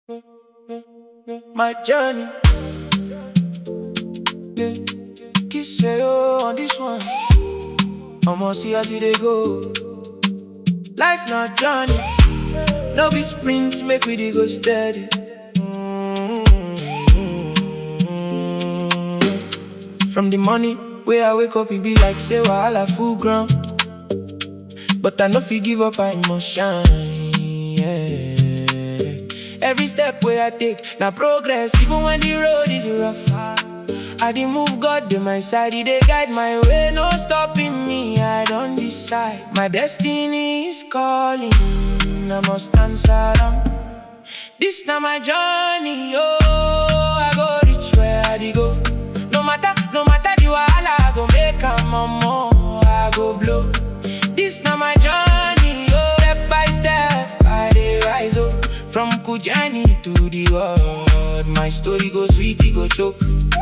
my journey. Yeah. Kiss say oh on this one. I'ma see as it dey go. Life not journey. No be sprint, make we dey go steady. From the morning where I wake up, it be like say wahala full ground. But I no fit give up, I must shine. Yeah. Every step where I take, now progress, even when the road is rough. I dey move God to my side, He dey guide my way, no stopping me. I don't decide, my destiny is calling. I must answer them. This now my journey, oh, I go reach where I dey go. No matter, no matter the wahala, I go make am more. I go blow. This now my journey, oh, step by step, I dey rise up. From Kujani to the world, my story go sweet, it go choke.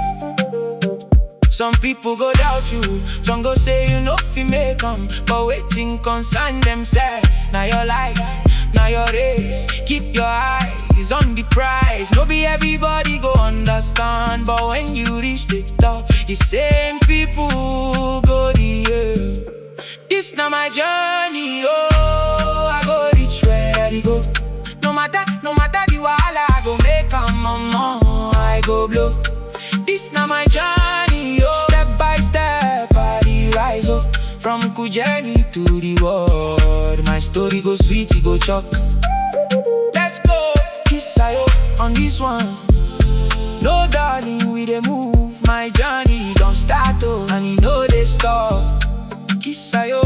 Some people go doubt you, some go say you know fi make 'em, but waiting concern themselves. Now your life, now your race. Keep your eyes on the prize. No be everybody go understand, but when you reach the top, the same people go the air. This now my journey, oh, I go reach where I go. No matter, no matter the wahala, I go make 'em more. I go blow. This now my journey, oh. Step by step, I dey rise up. From Kujani to the world, my story go sweet, it go chalk. Let's go, kiss I hope on this one. No darling, we dey move. My journey don't start oh, and it no dey stop. Kiss I hope.